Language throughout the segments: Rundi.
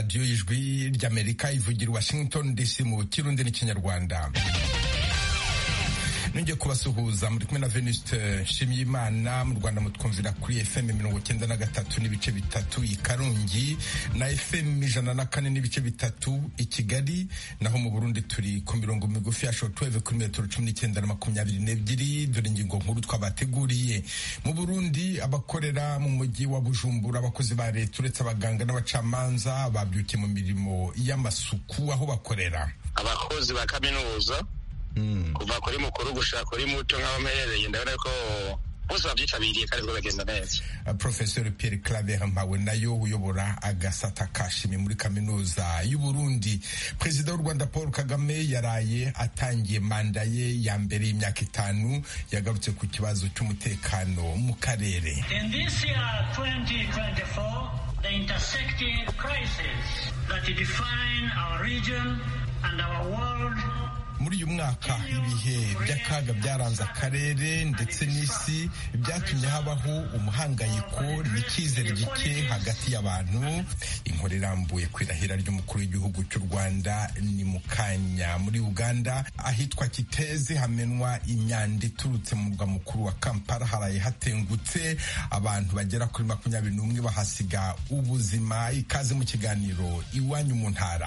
radiyo y'ijwi ry'amerika ivugira i washington dc mu kirundi n'ikinyarwanda nongeye kubasuhuza muri kumwe na venuste nshimiyimana mu rwanda mutwumvira kuri fm mirongo cyenda na gatatu n'ibice bitatu i karongi na fm ijana na kane n'ibice bitatu i kigali naho mu burundi turi ku mirongo migufi ya shortwave kuri metero cumi n'icyenda na makumyabiri n'ebyiri dore ingingo nkuru twabateguriye mu burundi abakorera mu mujyi wa bujumbura abakozi ba leta uretse abaganga n'abacamanza babyukiye mu mirimo y'amasuku aho bakorera abakozi ba kaminuza kuva kuri mukuru gushaka kuri muto nk'abamerereye ndabona ko bose babyitabiriye kandi bagenda neza professeur pierre claver mpawe nayo uyobora agasata kashimi muri kaminuza y'u Burundi perezida w'u rwanda paul kagame yaraye atangiye manda ye ya mbere y'imyaka itanu yagarutse ku kibazo cy'umutekano mu karere In this year 2024, the intersecting crises that define our region and our world muri uyu mwaka ibihe by'akaga byaranze akarere ndetse n'isi byatumye habaho umuhangayiko n'icyizere gike hagati y'abantu inkuru irambuye ku irahira ry'umukuru w'igihugu cy'u rwanda ni mu kanya muri uganda ahitwa kiteze hamenwa imyanda iturutse mu murwa mukuru wa kampala haraye hatengutse abantu bagera kuri makumyabiri n'umwe bahasiga ubuzima ikaze mu kiganiro iwanyu mu ntara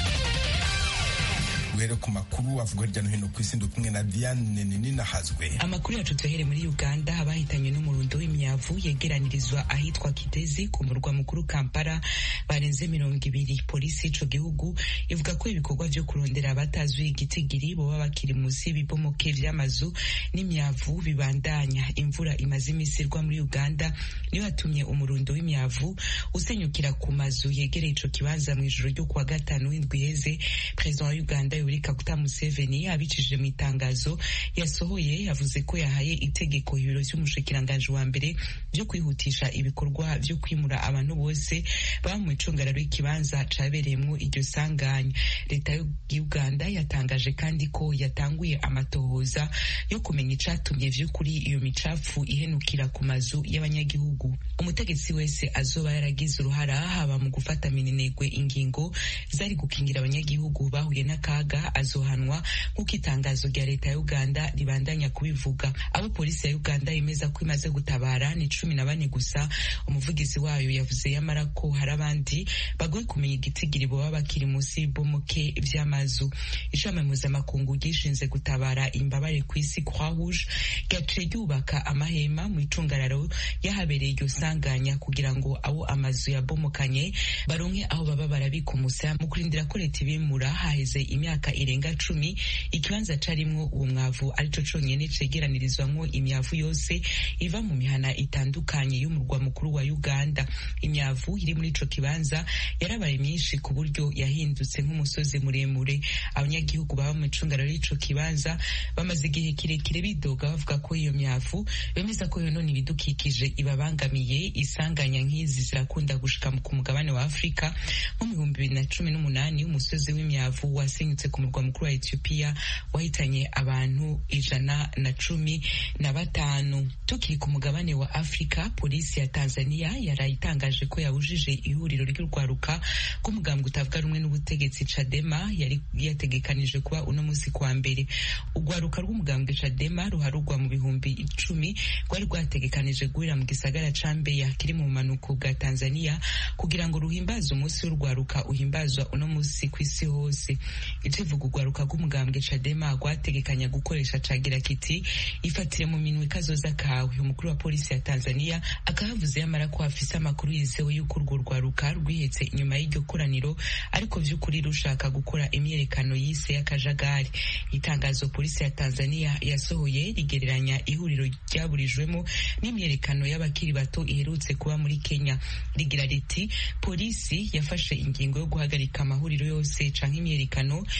duhere ku makuru avuga hirya no hino ku isi ndi kumwe na Diane Ninahazwe amakuru yacu tuhere muri Uganda abahitanywe n'umurundo w'imyavu yegeranirizwa ahitwa Kitezi ku murwa mukuru Kampala barenze mirongo ibiri polisi y'ico gihugu ivuga ko ibikorwa vyo kurondera abatazwi igitigiri boba bakiri musi y'ibibomoke vy'amazu n'imyavu bibandanya imvura imaze imisi irwa muri Uganda niyo yatumye umurundo w'imyavu usenyukira ku mazu yegereye ico kibanza mw'ijoro ryo kuwa gatanu w'indwi iheze perezida wa Uganda Yoweri Kaguta Museveni abicishije mu itangazo yasohoye yavuze ko yahaye itegeko ibiro vy'umushikiranganji wa mbere vyo kwihutisha ibikorwa vyo kwimura abantu bose baba mu icungararo y'ikibanza cabereyemwo iryo sanganya leta ya Uganda yatangaje kandi ko yatanguye amatohoza yo kumenya icatumye vy'ukuri iyo micafu ihenukira ku mazu y'abanyagihugu umutegetsi wese azoba yaragize uruhara haba mu gufata minenegwe ingingo zari gukingira abanyagihugu bahuye n'akaga azohanwa nk'uko itangazo rya leta ya uganda ribandanya kubivuga abo polisi ya uganda yemeza ko imaze gutabara ni cumi na bane gusa umuvugizi wayo yavuze yamara ko hari abandi bagoye kumenya igitigiri boba bakiri munsi y'ibomoke vy'amazu ishami mpuzamakungu ryishinze gutabara imbabare ku isi croix rouge ryaciye ryubaka amahema mu icungararo yahabereye iryo sanganya kugira ngo abo amazu yabomokanye baronke aho baba barabika umusa mu kurindira ko leta ibimura haheze imyaka irenga cumi ikibanza carimwo uwo mwavu arico conyene cegeranirizwamwo imyavu yose iva mu mihana itandukanye y'umurwa mukuru wa Uganda imyavu iri muri ico kibanza yarabaye myinshi ku buryo yahindutse nk'umusozi muremure abanyagihugu baba mu icungararo y'ico kibanza bamaze igihe kirekire bidoga bavuga ko iyo myavu bemeza ko yonona ibidukikije ibabangamiye isanganya nk'izi zirakunda gushika ku mugabane wa Afrika nko mu bihumbi bibiri na cumi n'umunani umusozi w'imyavu wasenyutse ku murwa mukuru wa Ethiopia wahitanye abantu ijana na cumi na batanu tukiri ku mugabane wa Afrika polisi ya Tanzania yarayitangaje ko yabujije ihuriro ry'urwaruka rw'umugambwe utavuga rumwe n'ubutegetsi Chadema yari yategekanije kuba uno munsi kwa mbere urwaruka rw'umugambwe Chadema ruharugwa mu bihumbi icumi rwari rwategekanije guhurira mu gisagara ca Mbeya kiri mu bumanuko bwa Tanzania kugira ngo ruhimbaze umunsi w'urwaruka uhimbazwa uno munsi ku isi hose ikivuga urwaruka rw'umugambwe Chadema rwategekanya gukoresha cagira kiti ifatire mu minwe kazoza kawe umukuru wa polisi ya Tanzania akahavuze yamara ko afise amakuru yizewe y'uko urwo rwaruka rwihetse inyuma y'iryo koraniro ariko vy'ukuri rushaka gukora imyerekano yise y'akajagari itangazo polisi ya Tanzania yasohoye rigereranya ihuriro ryaburijwemo n'imyerekano y'abakiri bato iherutse kuba muri Kenya rigira riti polisi yafashe ingingo yo guhagarika amahuriro yose canke imyerekano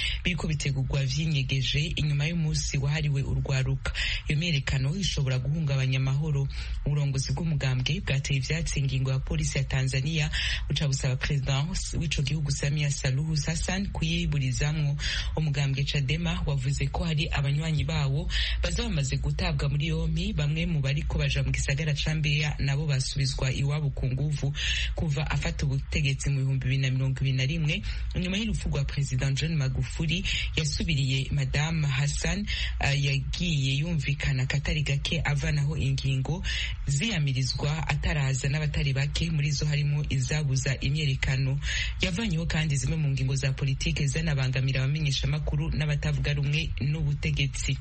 biriko bitegurwa vyinyegeje inyuma y'umunsi wahariwe urwaruka iyo myerekano ishobora guhungabanya amahoro uburongozi bw'umugambwe bwateye ivyatsi ingingo ya polisi ya tanzania buca busaba perezida w'ico gihugu samia saluhu hassan kuyiburizamwo umugambwe cadema wavuze ko hari abanywanyi bawo baza bamaze gutabwa muri yompi bamwe mu bariko baja mu gisagara ca mbeya nabo basubizwa iwabo ku nguvu kuva afata ubutegetsi mu bihumbi bibiri na mirongo ibiri na rimwe nyuma y'urupfu rwa perezida john magufuli yasubiriye madamu hassan uh, yagiye yumvikana katari gake avanaho ingingo ziyamirizwa ataraza n'abatari bake muri zo harimo izabuza imyerekano yavanyeho kandi zimwe mu ngingo za politike zanabangamira abamenyeshamakuru n'abatavuga rumwe n'ubutegetsi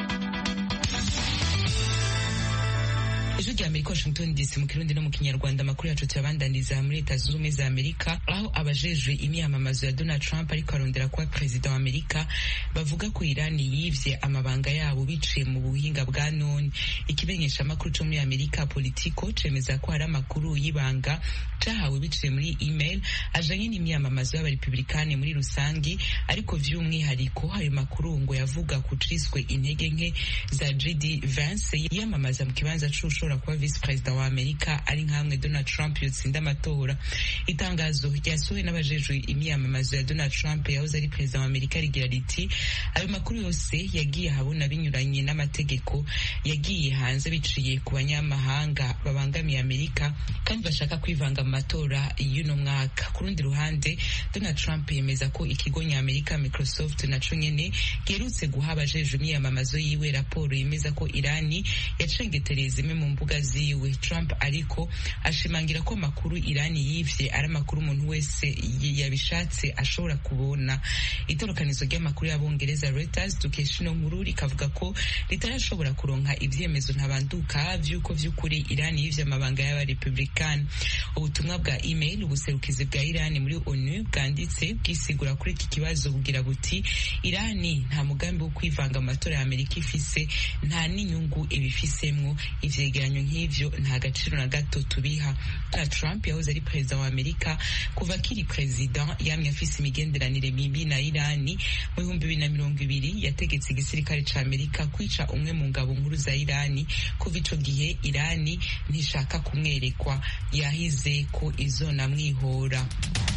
ijwi rya amerika washington dc mu kirundi no mu kinyarwanda amakuru yacu tuyabandaniza muri leta zunze ubumwe za amerika aho abajejwe imyamamazo ya donald trump ariko arondera kuba perezida wa amerika bavuga ko irani yivye amabanga yabo biciye mu buhinga bwa none ikimenyeshamakuru co muri amerika politico cemeza ko hari amakuru y'ibanga cahawe biciye muri email ajanye n'imyamamazo y'abarepublikani muri rusangi ariko vy'umwihariko ayo makuru ngo yavuga ku ciswe intege nke za jd vance yiyamamaza mu kibanza c'ushobora kuba visi perezida wa amerika ari nkamwe donald trump yotsinda amatora itangazo ryasohowe n'abajejwe imyamamazo ya donald trump yahoze ari perezida wa amerika rigira riti ayo makuru yose yagiye ahabona binyuranye n'amategeko yagiye hanze biciye ku banyamahanga babangamiye amerika kandi bashaka kwivanga mu matora y'uno mwaka ku rundi ruhande donald trump yemeza ko ikigo nyamerika microsoft naco nyene giherutse guha abajejwe imyamamazo yiwe raporo yemeza ko irani yacengetereye zimwe mu mbuga ziwe trump ariko ashimangira ko amakuru irani yivye ari amakuru umuntu wese yabishatse ashobora kubona itorokanizo ry'amakuru y'abongereza reuters dukesha ino nkuru rikavuga ko ritarashobora kuronka ivyemezo ntabanduka vy'uko vy'ukuri irani yivye amabanga y'abarepublikani ubutumwa bwa email ubuserukizi bwa irani muri onu bwanditse bwisigura kuri iki kibazo bugira buti irani nta mugambi wo kwivanga mu matora ya amerika ifise nta n'inyungu ibifisemwo ivyegeranyo nk'ivyo nta gaciro na gato tubiha na trump yahoze ari perezida wa amerika kuva akiri perezida yamye afise imigenderanire mibi na irani mu bihumbi bibiri na mirongo ibiri yategetse igisirikare ca amerika kwica umwe mu ngabo nkuru za irani kuva ico gihe irani ntishaka kumwerekwa yahize ko izonamwihora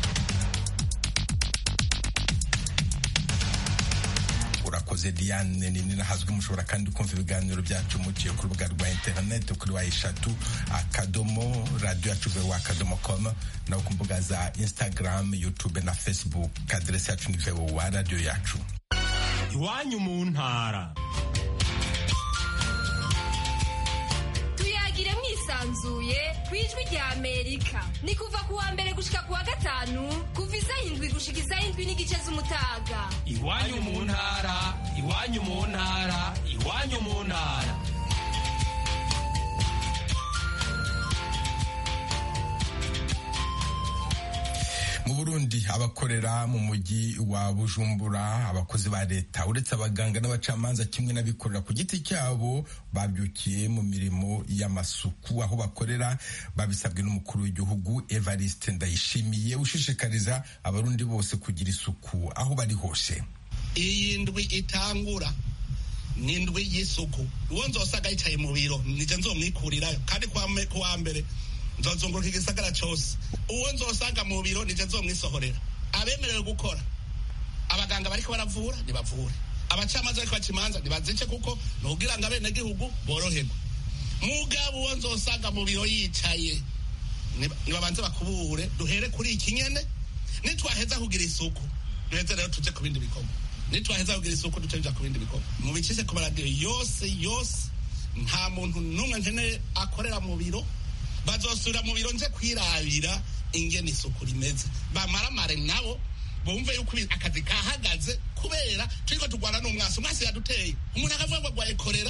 urakoze diane nini nahazwi mushobora kandi kumva ibiganiro byacu muciye ku rubuga rwa interineti kuri wa eshatu akadomo radiyo yacu vewa akadomo komu naho ku mbuga za instagram youtube na facebook aderesi yacu ni vewa radiyo yacu iwanyu mu ntara tuyagire mwisanzuye ku ijwi rya amerika ni kuva ku wa mbere gushika ku wa gatanu kuva isaha indwi gushika isaha indwi n'igice z'umutaga iwanyu mu ntara iwanyu mu ntara iwanyu mu ntara mu burundi abakorera mu mujyi wa bujumbura abakozi ba leta uretse abaganga n'abacamanza kimwe n'abikorera ku giti cyabo babyukiye mu mirimo y'amasuku aho bakorera babisabwe n'umukuru w'igihugu evariste ndayishimiye ushishikariza abarundi bose kugira isuku aho bari hose iyi ndwi itangura ni indwi y'isuku uwo nzosaga yicaye mu biro nije nzomwikurirayo kandi kuwa mbere nzozunguruka igisagara cyose uwo nzosanga mu biro nije nzomwisohorera abemerewe gukora abaganga bariko baravura nibavure abacamanza bariko baca imanza nibazice kuko ni ukugira ngo abenegihugu boroherwe mugabo uwo nzosanga mu biro yicaye nibabanze bakubure duhere kuri iki nyene nitwaheza kugira isuku duheze rero tuje ku bindi bikorwa nitwaheza kugira isuku duce tuja ku bindi bikorwa mubicishe ku maradiyo yose yose nta muntu n'umwe nkeneye akorera mu biro bazosubira mu biro nje kwirabira ingene isuku rimeze bamaramare nabo bumve yuko akazi kahagaze kubera turiko turwana n'umwasi umwasi yaduteye umuntu akavuga ngo agwaye korera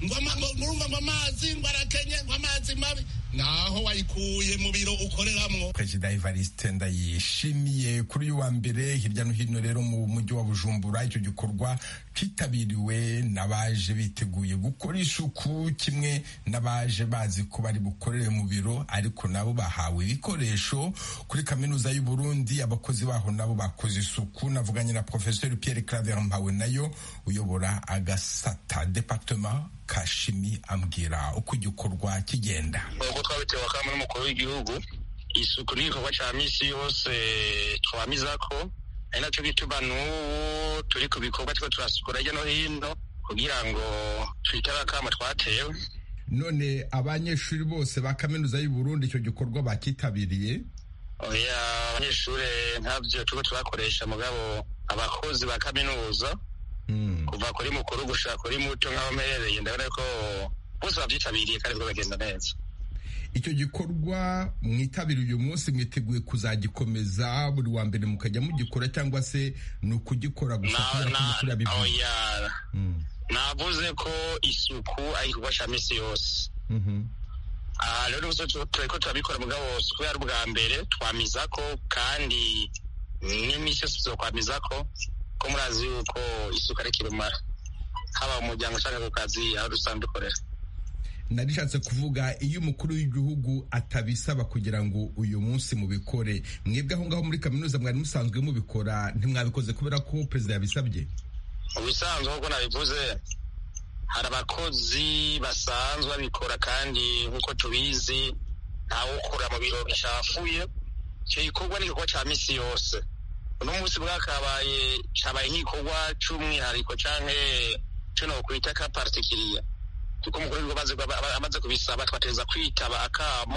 ngo ama- ngo- murumva ngo amazi ngo arakenye ngo amazi mabi naho wayikuye mu biro ukoreramwo perezida evariste ndayishimiye kuri uyu wa mbere hirya no hino rero mu mujyi wa bujumbura icyo gikorwa cyitabiriwe n'abaje biteguye gukora isuku kimwe n'abaje bazi ko bari bukorere mu biro ariko nabo bahawe ibikoresho kuri kaminuza y'u Burundi abakozi baho nabo bakoze isuku navuganye na professeur Pierre Claver Mpawe nayo uyobora agasata departement kashimi ambwira uko igikorwa kigenda nk'uko twabitewe akamo n'umukuru w'igihugu isuku n'igikorwa cya misi yose twamiza ko ari nacyo gituma n'ubu turi ku bikorwa turiko turasukura hirya no hino kugira ngo twitabe akamo twatewe none abanyeshuri bose ba kaminuza y'u Burundi icyo gikorwa bakitabiriye oya abanyeshure ntabyo turiko turakoresha mugabo abakozi ba kaminuza Mm. kuva kuri mukuru gushika kuri muto nk'abamerereye ndabona ko bose bavyitabiriye kandi ko bagenda neza icyo gikorwa mwitabira uyu munsi mwiteguye kuzagikomeza buri wa mbere mukajya mugikora cyangwa se ni ukugikora gusa Na- kubera ko na- mukuru yabivuze oya Mm. navuze ko isuku ari igikorwa ca misi yose Mhm. aha rero ubuso turiko turabikora mugabo suku yari ubwa mbere twamizako kandi n'imisi yose tuzokwamizako ko murazi yuko isuku ari kirumara haba mu muryango canke ku kazi aho dusanzwe dukorera narishatse kuvuga iyo umukuru w'igihugu atabisaba kugira ngo uyu munsi mubikore mwebwe aho ngaho muri kaminuza mwari musanzwe mubikora ntimwabikoze kubera ko perezida yabisabye mu bisanzwe nk'uko nabivuze hari abakozi basanzwe babikora kandi nk'uko tubizi ntawukora mu biro bicafuye icyo gikorwa ni igikorwa cya misi yose uno munsi bwakabaye cabaye nk'igikorwa c'umwihariko canke co nokwita ka particulier kuko umukuru w'ibigo amaze- aba- amaze kubisaba twategereza kwitaba akamo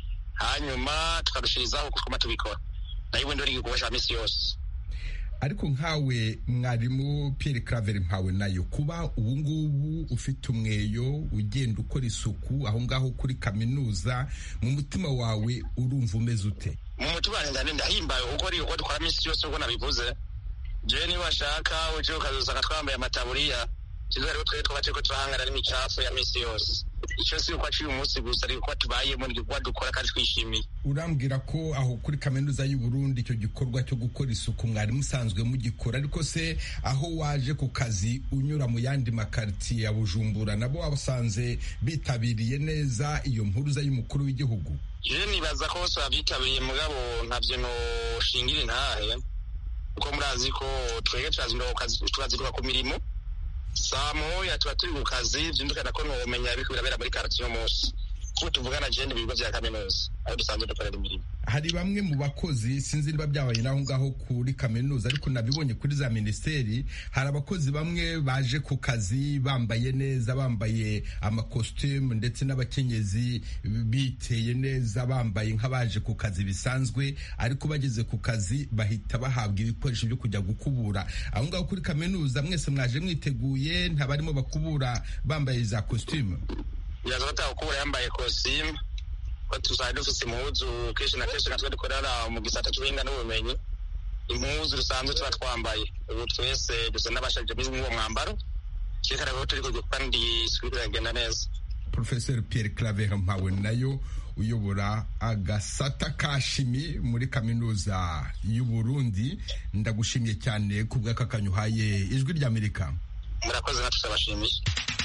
hanyuma tukarushirizaho kutwuma tubikora nayo ubundi ari igikorwa ca misi yose ariko nkawe mwarimu Pierre Claver mpawe nayo kuba ubu ngubu ufite umweyo ugenda ukora isuku aho ngaho kuri kaminuza mu mutima wawe urumva umeze ute mu mutima wanjye ndani ndahimbaye kuko ari uko dukora minsi yose uko nabivuze jewe niba washaka uje ukazosanga twambaye amataburiya kizo rero twebwe twaba turiko turahangana n'imicafu ya minsi yose icyo si uko aciye umunsi gusa ariko ko tubayemo ni igikorwa dukora kandi twishimiye urambwira ko aho kuri kaminuza y'u Burundi icyo gikorwa cyo gukora isuku mwari musanzwe mugikora ariko se aho waje ku kazi unyura mu yandi makaritiye ya Bujumbura nabo wasanze bitabiriye neza iyo mpuruza y'umukuru w'igihugu jewe nibaza ko bose bavyitabiriye mugabo ntavyo noshingira intahe kuko murazi ko twebwe turazinduka ku kazi turazinduka ku mirimo saa moya tuba turi ku kazi vyumvikana ko nomenya biriko birabera muri karitiye uno munsi kuko tuvugana jewe ibigo vya kaminuza aho dusanzwe dukorera imirimo hari bamwe mu bakozi sinzi niba byabaye naho ngaho kuri kaminuza ariko nabibonye kuri za minisiteri hari abakozi bamwe baje ku kazi bambaye neza bambaye amakositimu ndetse n'abakenyezi biteye neza bambaye nk'abaje ku kazi bisanzwe ariko bageze ku kazi bahita bahabwa ibikoresho byo kujya gukubura aho ngaho kuri kaminuza mwese mwaje mwiteguye ntabarimo bakubura bambaye za kositimu biraza batawukubura yambaye kositimu ko tuzajya dufise impuzu kenshi na kenshi natwe dukorera mu gisata c'ubuhinga n'ubumenyi impuzu dusanzwe tuba twambaye ubu twese dusa n'abashajije muri uwo mwambaro cyerekana ko turi kugira kandi isuku iragenda neza Professor Pierre Claver Mpawe nayo uyobora agasata ka shimi muri kaminuza y'u Burundi ndagushimiye cyane ku bw'akakanyu uhaye ijwi ry'Amerika murakoze natwe turabashimiye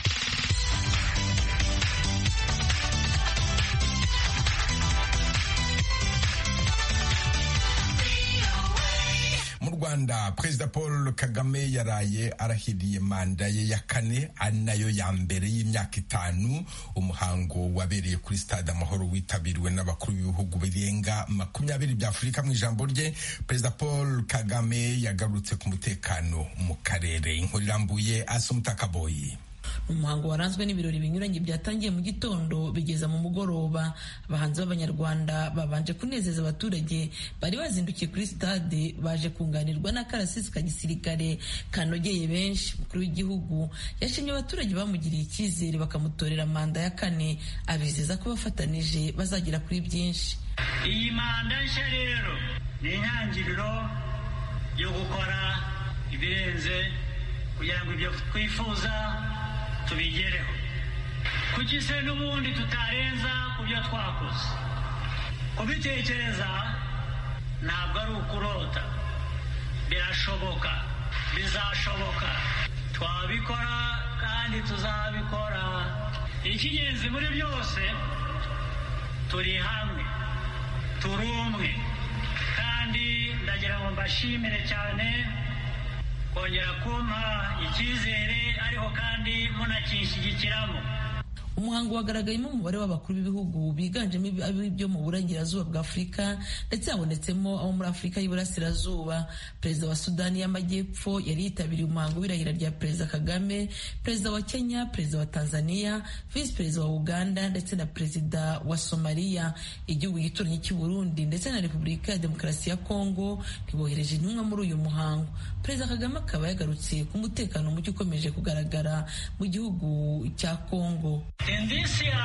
mu Rwanda Perezida Paul Kagame yaraye arahiriye manda ye ya kane ari nayo ya mbere y'imyaka itanu umuhango wabereye kuri stade amahoro witabiriwe n'abakuru b'ibihugu birenga makumyabiri bya Afurika mu ijambo rye Perezida Paul Kagame yagarutse ku mutekano mu karere inkuru irambuye Asumutakaboyi umuhango waranzwe n'ibirori binyuranye byatangiye mu gitondo bigeza mu mugoroba abahanzi b'abanyarwanda babanje kunezeza abaturage bari bazindukiye kuri stade baje kunganirwa n'akarasisi ka gisirikare kanogeye benshi umukuru w'igihugu yashimye abaturage bamugiriye icyizere bakamutorera manda ya kane abizeza ko bafatanije bazagera kuri byinshi iyi manda nshya rero ni intangiriro yo gukora ibirenze kugira ngo ibyo twifuza tubigereho kuki se n'ubundi tutarenza ku byo twakoze kubitekereza ntabwo ari ukurota birashoboka bizashoboka twabikora kandi tuzabikora icy'ingenzi muri byose turi hamwe turi umwe kandi ndagira ngo mbashimire cyane kongera kumpa icyizere ariko kandi munakinshyigikiramo umuhango wagaragayemo umubare w'abakuru b'ibihugu biganjemo ibyo mu burengerazuba bwa afurika ndetse habonetsemo abo muri afurika y'iburasirazuba perezida wa sudani y'amajyepfo yari yitabiriye umuhango w'irahira rya perezida kagame perezida wa kenya perezida wa tanzania visi perezida wa uganda ndetse na perezida wa somaliya igihugu gituranyi cy'u burundi ndetse na repubulika ya demokarasi ya kongo ntibohereje intumwa muri uyu muhango perezida kagame akaba yagarutse ku mutekano muke ukomeje kugaragara mu gihugu cya kongo In this year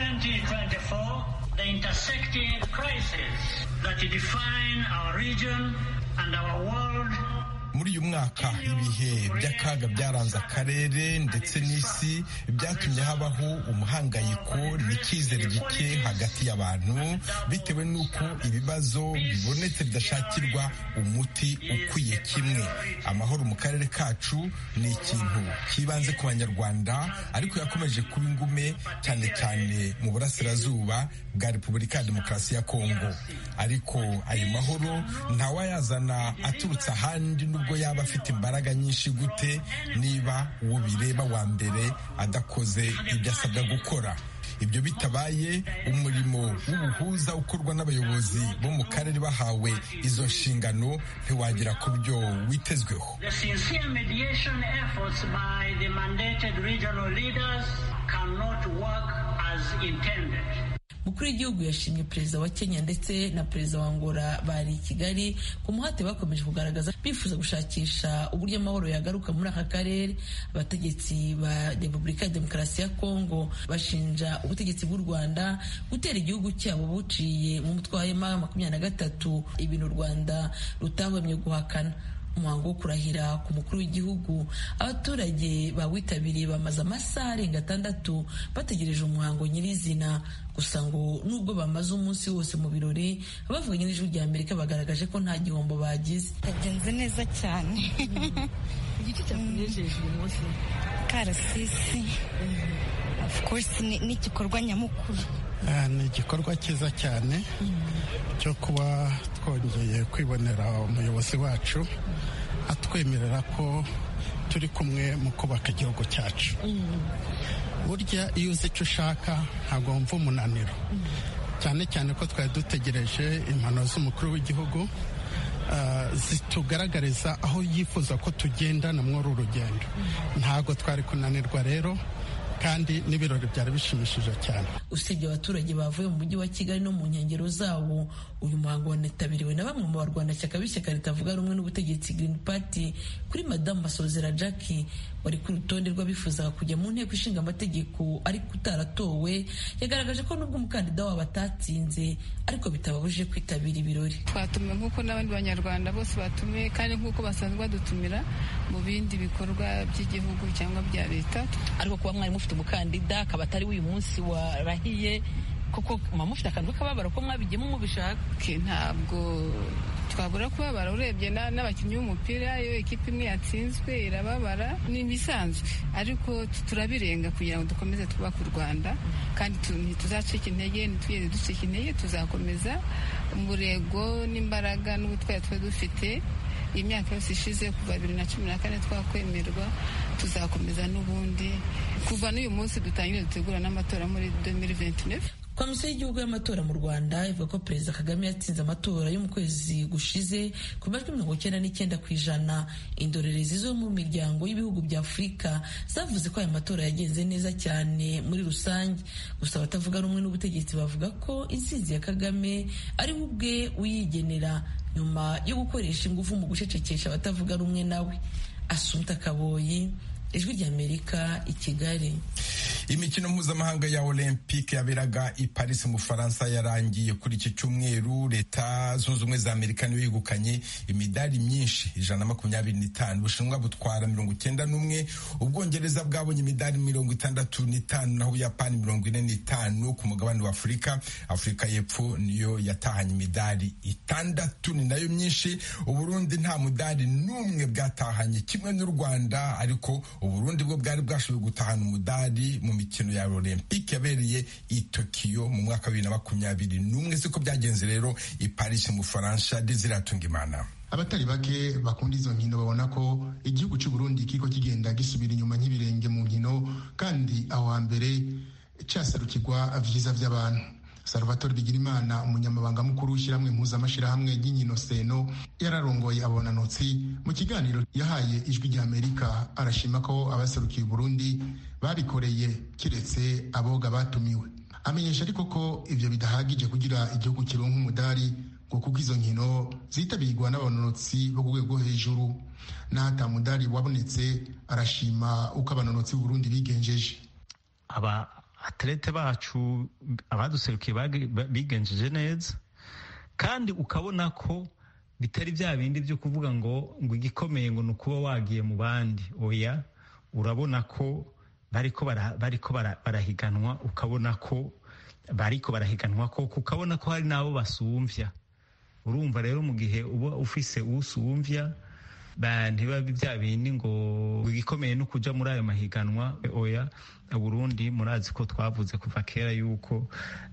2024, the intersecting crises that define our region and our world muri uyu mwaka ibihe by'akaga byaranze akarere ndetse n'isi byatumye habaho umuhangayiko n'icyizere gike hagati y'abantu bitewe n'uko ibibazo bibonetse bidashakirwa umuti ukwiye kimwe amahoro mu karere kacu ni ikintu kibanze ku banyarwanda ariko yakomeje kuba ingume cyane cyane mu burasirazuba bwa repubulika ya demokarasi ya kongo ariko ayo mahoro ntawayazana aturutse ahandi nubwo yaba afite imbaraga nyinshi gute niba uwo bireba wa mbere adakoze ibyo asabwa gukora ibyo bitabaye umurimo w'ubuhuza ukorwa n'abayobozi bo mu karere bahawe izo nshingano ntiwagera ku byo witezweho The sincere mediation efforts by the mandated regional leaders cannot work as intended. umukuru w'igihugu yashimye perezida wa kenya ndetse na perezida wa angola bari i kigali ku muhate bakomeje kugaragaza bifuza gushakisha uburyo amahoro yagaruka muri aka karere abategetsi ba repubulika ya demokarasi ya kongo bashinja ubutegetsi bw'u rwanda gutera igihugu cyabo buciye mu mutwe wa hema makumyabiri na gatatu ibintu u rwanda rutahwemye guhakana umuhango wo kurahira ku mukuru w'igihugu abaturage bawitabiriye bamaze amasaha arenga atandatu bategereje umuhango nyirizina gusa ngo nubwo bamaze umunsi wose mu birori abavuganye n'ijwi rya amerika bagaragaje ko nta gihombo bagize yagenze neza cyane igiki cyakunejeje uyu munsi karasisi of course ni ni igikorwa nyamukuru Ah, ni igikorwa cyiza cyane cyo kuba twongeye kwibonera umuyobozi wacu atwemerera ko turi kumwe mu kubaka igihugu cyacu burya iyo uzi icyo ushaka ntabwo wumva umunaniro cyane cyane ko twari dutegereje impanuro z'umukuru w'igihugu ah, zitugaragariza aho yifuza ko tugendana muri uru rugendo ntabwo twari kunanirwa rero kandi n'ibirori byari bishimishije cyane usibye abaturage bavuye mu mujyi wa kigali no mu nkengero zawo uyu muhango wanitabiriwe na bamwe mu barwanashyaka b'ishyaka ritavuga rumwe n'ubutegetsi green party kuri madamu masozera jackie wari ku rutonde rw'abifuzaga kujya mu nteko ishinga amategeko ariko utaratowe yagaragaje ko nubwo umukandida wabo atatsinze ariko bitababujije kwitabira ibirori twatumiwe nk'uko n'abandi banyarwanda bose batumiwe kandi nk'uko basanzwe badutumira mu bindi bikorwa by'igihugu cyangwa bya leta ariko kuba mwari mufite umukandida akaba atari w'uyu munsi warahiye koko muba mufite akantu k'akababaro ko mwabigiyemo mubishaka ke ntabwo twabura kubabara urebye na- n'abakinnyi b'umupira iyo ekipa imwe yatsinzwe irababara ni ibisanzwe ariko tu- turabirenga kugira ngo dukomeze twubake u rwanda kandi tu- ntituzacika intege ntitugeze ducika intege tuzakomeza umurego n'imbaraga n'ubutwari twari dufite iyi myaka yose ishize kuva bibiri na cumi na kane twakwemerwa tuzakomeza n'ubundi kuva n'uyu munsi dutangire dutegura n'amatora muri 2029 komisiyo y'igihugu y'amatora mu rwanda ivuga ko perezida kagame yatsinze amatora yo mu kwezi gushize ku majwi mirongo icyenda n'icyenda ku ijana indorerezi zo mu miryango y'ibihugu bya afurika zavuze ko aya matora yagenze neza cyane muri rusange gusa abatavuga rumwe n'ubutegetsi bavuga ko intsinzi ya kagame ari we ubwe uyigenera nyuma yo gukoresha ingufu mu gucecekesha abatavuga rumwe nawe asumta kaboyi ijwi ry'amerika i kigali imikino mpuzamahanga ya olympique yaberaga i paris mu bufaransa yarangiye kuri iki cyumweru leta zunze ubumwe za amerika niyo yegukanye imidari myinshi ijana na makumyabiri n'itanu ubushinwa butwara mirongo icyenda n'umwe ubwongereza bwabonye imidari mirongo itandatu n'itanu naho ubuyapani mirongo ine n'itanu ku mugabane wa afurika afurika y'epfo niyo yatahanye imidari itandatu ni nayo myinshi uburundi nta mudari n'umwe bwatahanye kimwe n'u rwanda ariko uburundi bwo bwari bwashoboye gutahana umudari mu mikino ya olympique yabereye i tokiyo mu mwaka wa bibiri na makumyabiri n'umwe siko byagenze rero i paris mu bufaransa desiratunga imana abatari bake bakunda izo nkino babona ko igihugu cy'u Burundi kiriko kigenda gisubira inyuma nk'ibirenge mu nkino kandi aho hambere casarukirwa vyiza vy'abantu salvatore bigirimana umunyamabanga mukuru w'ishyirahamwe mpuzamashirahamwe ry'inkino seno yararongoye abonanotsi mu kiganiro yahaye ijwi rya amerika arashima ko abaserukiye burundi babikoreye kiretse aboga batumiwe amenyesha ariko ko ivyo bidahagije kugira igihugu kironka umudari ngo kuko izo nkino zitabirwa n'abanonotsi bo ku rwego hejuru n'ahata mudari wabonetse arashima uko abanonotsi b'uburundi bigenjeje aba atlete bacu abaduserukiye bigenjeje neza kandi ukabona ko bitari bya bindi byo kuvuga ngo ngo igikomeye ngo ni ukuba wagiye mu bandi oya urabona ko bariko bariko barahiganwa ukabona ko bariko barahiganwa ko ukabona ko hari n'abo basumvya urumva rero mu gihe uba ufise usumvya ntiba bya bindi ngo igikomeye no kuja muri ayo mahiganwa oya Burundi murazi ko twavuze kuva kera yuko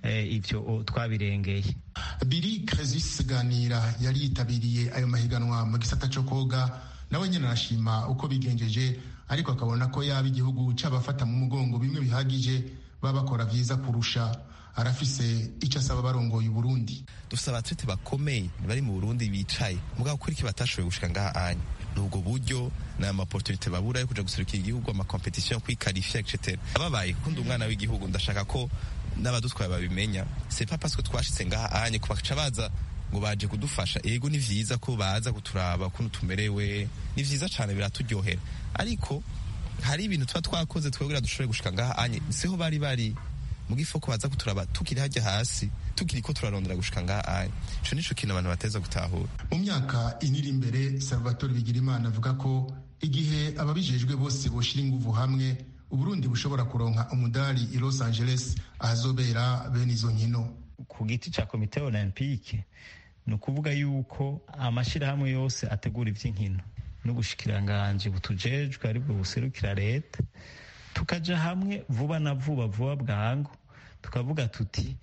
ivyo twabirengeye biri Kresis ganira yari yitabiriye ayo mahiganwa mu gisata co koga nawe nyene arashima uko bigenjeje ariko akabona ko yaba igihugu c'abafata mu mugongo bimwe bihagije baba bakora vyiza kurusha arafise icyo asaba barongoye Burundi dufite abatrete bakomeye bari mu Burundi bicaye mugabo kuri iki batashoboye gushika ngaha anya nubwo buryo ni amaportunite babura yo kuja guserukira igihugu amakompetisiyo kwikarifya etc ababaye kunda umwana w'igihugu ndashaka ko n'abadutwaye babimenya c'est pas parce que twashitse ngaha anye kubaca baza ngo baje kudufasha ego ni vyiza ko baza kuturaba ukuntu tumerewe ni vyiza cane biraturyohera ariko hari ibintu tuba twakoze twebwe dushobore gushika ngaha anye siho bari bari mu gifoko baza kuturaba tukiri hajya hasi tukiri ko turarondera gushika ngaha anye ico nico kintu abantu bateza gutahura mu myaka iniri imbere salvatore bigirimana avuga ko igihe ababijejwe bose boshira inguvu hamwe uburundi bushobora kuronka umudari i los angeles ahazobera bene izo nkino ku giti ca komite olympique ni ukuvuga yuko amashirahamwe yose ategura ivy'inkino n'ubushikiranganji butujejwe aribwo buserukira leta tukaja hamwe vuba na vuba vuba bwangu tukavuga tuti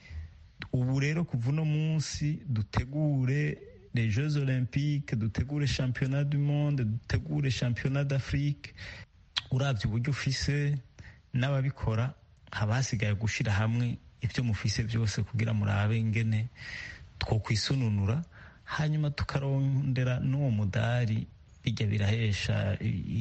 ubu rero kuva uno munsi dutegure les jeux olympiques dutegure championnat du monde dutegure championnat d'afrique uravye uburyo ufise n'ababikora haba hasigaye gushira hamwe ibyo mufise byose kugira murabe ingene twokwisununura hanyuma tukarondera n'uwo mudari bijya birahesha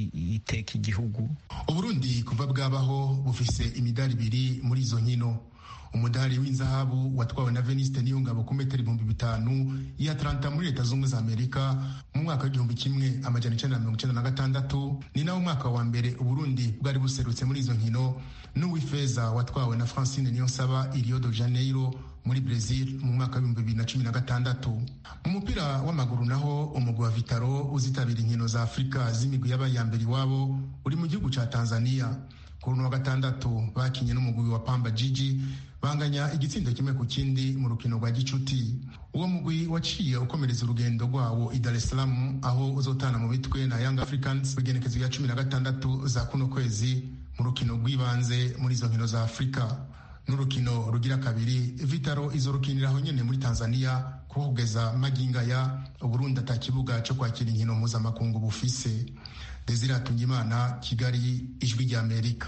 iteka igihugu uburundi kuva bwabaho bufise imidari ibiri muri izo nkino umudari w'inzahabu watwawe na veniste niyongabo ku metero ibihumbi bitanu iya atlanta muri leta zunze za amerika mu mwaka w'igihumbi kimwe amajana icenda na mirongo icenda na gatandatu ni nawo mwaka wa mbere uburundi bwari buserutse muri izo nkino n'uw'ifeza watwawe na francine niyonsaba i rio de janeiro muri Brazil mu mwaka w'ibihumbi bibiri na cumi na gatandatu mu mupira w'amaguru naho umugwi wa Vitaro uzitabira inkino za Afurika z'imigwi yabaye iya mbere iwabo uri mu gihugu ca Tanzania kuri uno wa gatandatu bakinye n'umugwi wa Pamba Jiji banganya igitsindo kimwe ku kindi mu rukino rwa gicuti uwo mugwi waciye ukomereza urugendo rwawo i Dar es Salaam aho uzotana mu bitwe na Young Africans igenekezo ya cumi na gatandatu za kuno kwezi mu rukino rw'ibanze muri izo nkino za Afurika n'urukino rugira kabiri vitaro izorukiniraho nyene muri tanzania kuko kugeza maginga ya uburundi ata kibuga co kwakira inkino mpuzamakungu bufise desire hatungimana kigali ijwi rya amerika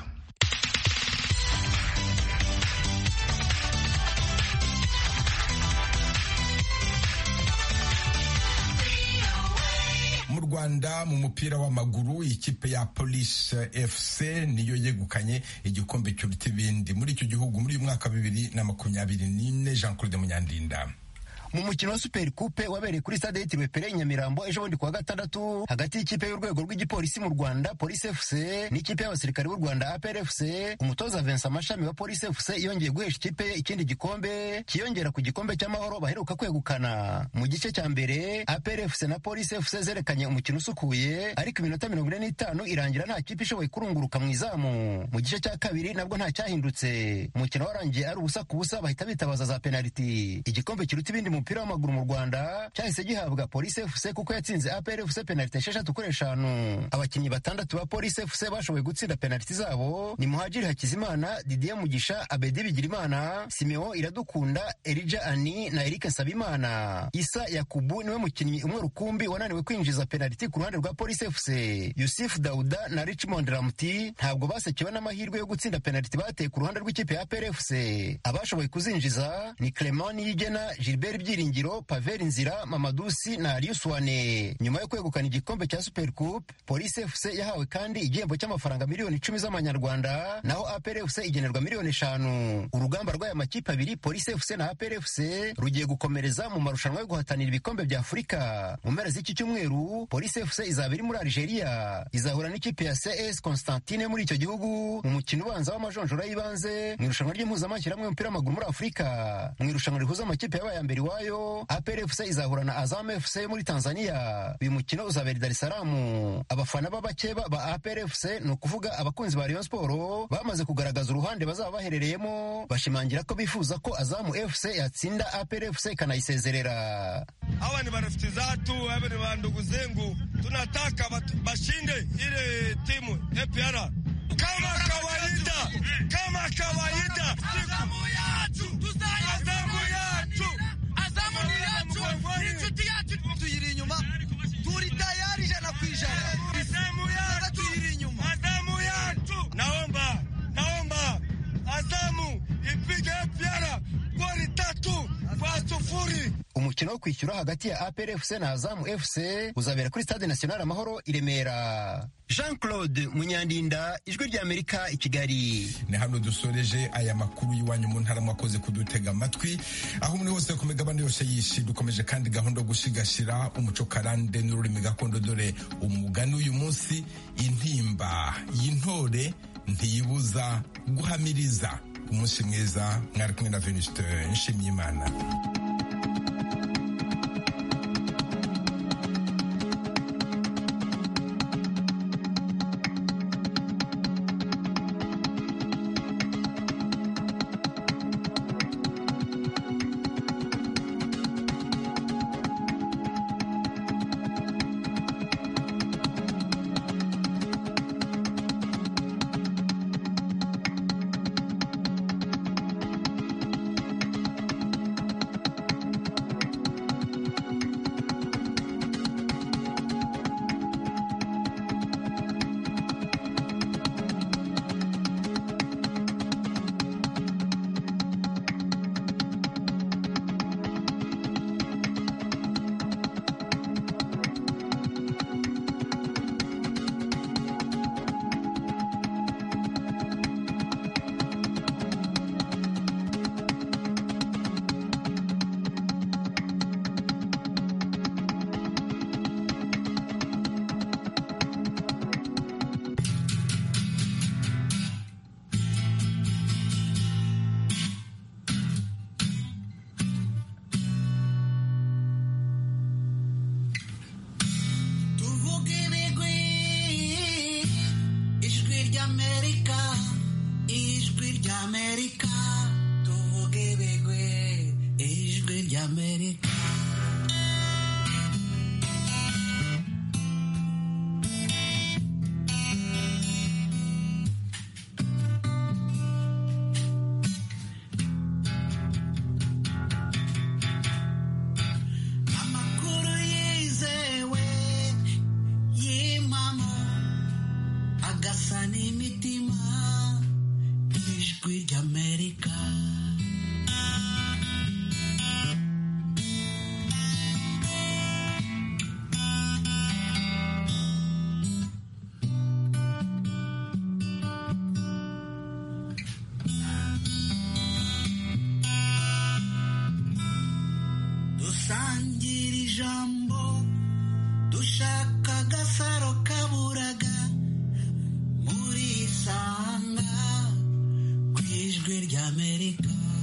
mu rwanda mu mupira w'amaguru ikipe ya police fc niyo yegukanye igikombe cy'uruta ibindi muri icyo gihugu muri uyu mwaka bibiri na makumyabiri n'ine jean claude munyandinda mu mukino wa super coupe wabereye kuri stade yitiriwe pere i nyamirambo ejo bundi kuwa gatandatu hagati y'ikipe y'urwego rw'igipolisi mu rwanda polisi fc n'ikipe y'abasirikare b'u rwanda apr fc umutoza vincent mashami wa polisi fc yongeye guhesha ikipe ye ikindi gikombe kiyongera ku gikombe cy'amahoro baheruka kwegukana mu gice cya mbere apr fc na polisi fc zerekanye umukino usukuye ariko iminota mirongo ine n'itanu irangira nta kipe ishoboye kurunguruka mu izamu mu gice cya kabiri nabwo nta cyahindutse umukino warangiye ari ubusa ku busa bahita bitabaza za penaliti igikombe kiruta ibindi mu mupira w'amaguru mu rwanda cyahise gihabwa polisi fc kuko yatsinze apr fc penaliti esheshatu kuri eshanu abakinnyi batandatu ba polisi fc bashoboye gutsinda penaliti zabo ni muhajiri hakizimana didier mugisha abedi bigirimana simeo iradukunda erija ani na eric nsabimana isa yakubu niwe mukinnyi umwe rukumbi wananiwe kwinjiza penaliti ku ruhande rwa polisi fc yusuf dauda na richmond ramti ntabwo basekewe n'amahirwe yo gutsinda penaliti bateye ku ruhande rw'ikipe ya PRFC abashoboye kuzinjiza ni Clement Niyigena Gilbert Byiringiro Pavel Nzira Mamadusi na Arius Wane nyuma yo kwegukana igikombe cya Super Coupe Police FC yahawe kandi igihembo cy'amafaranga miliyoni icumi z'amanyarwanda naho APRFC igenerwa miliyoni eshanu urugamba rw'aya makipe abiri Police FC na APRFC rugiye gukomereza mu marushanwa yo guhatanira ibikombe bya Afurika mu mpera z'iki cyumweru Police FC izaba iri muri Algeria izahura n'ikipe ya CS Constantine muri icyo gihugu mu mukino ubanza w'amajonjora y'ibanze mu irushanwa ry'impuzamashyirahamwe y'umupira w'amaguru muri afurika mu irushanwa rihuza amakipe yabaye ya mbere iwayo apr fc izahura na azam fc yo muri tanzania uyu mukino uzabera i dar es salaam abafana b'abakeba ba apr fc ni ukuvuga abakunzi ba rayon sport bamaze kugaragaza uruhande bazaba baherereyemo bashimangira ko bifuza ko azamu fc yatsinda apr fc ikanayisezerera hawa ni marafiki zatu hawa ni wandugu zengu tunataka bashinde ile timu APR kama kawaida, kama kawaida, Azamu yacu Azamu yacu, Azamu ni yacu, inshuti yacu tuyiri inyuma, turi tayari ijana ku ijana. Azamu yacu, tuyiri inyuma, Azamu yacu. Naomba, naomba Azamu ipige APR goli tatu kwa sufuri. umukino wo kwishyura hagati ya APR FC na Azam FC uzabera kuri Stade National Amahoro i Remera Jean Claude Munyandinda ijwi rya Amerika i Kigali ni hano dusoreje aya makuru y'iwanyu mu ntara mwakoze kudutega amatwi aho muri hose ku migabane yose yishi dukomeje kandi gahunda yo gushigashira umuco karande n'ururimi gakondo dore umugani uyu munsi intimba y'intore ntiyibuza guhamiriza umunsi mwiza mwari kumwe na Venuste Nshimyimana tuvuge ibigwi ijwi ry'amerika ijwi ry'amerika tuvuge ibigwi ijwi ry'amerika amakuru yizewe y'impamo agasa n'imitima ijwi ry'amerika ijwi ry'amerika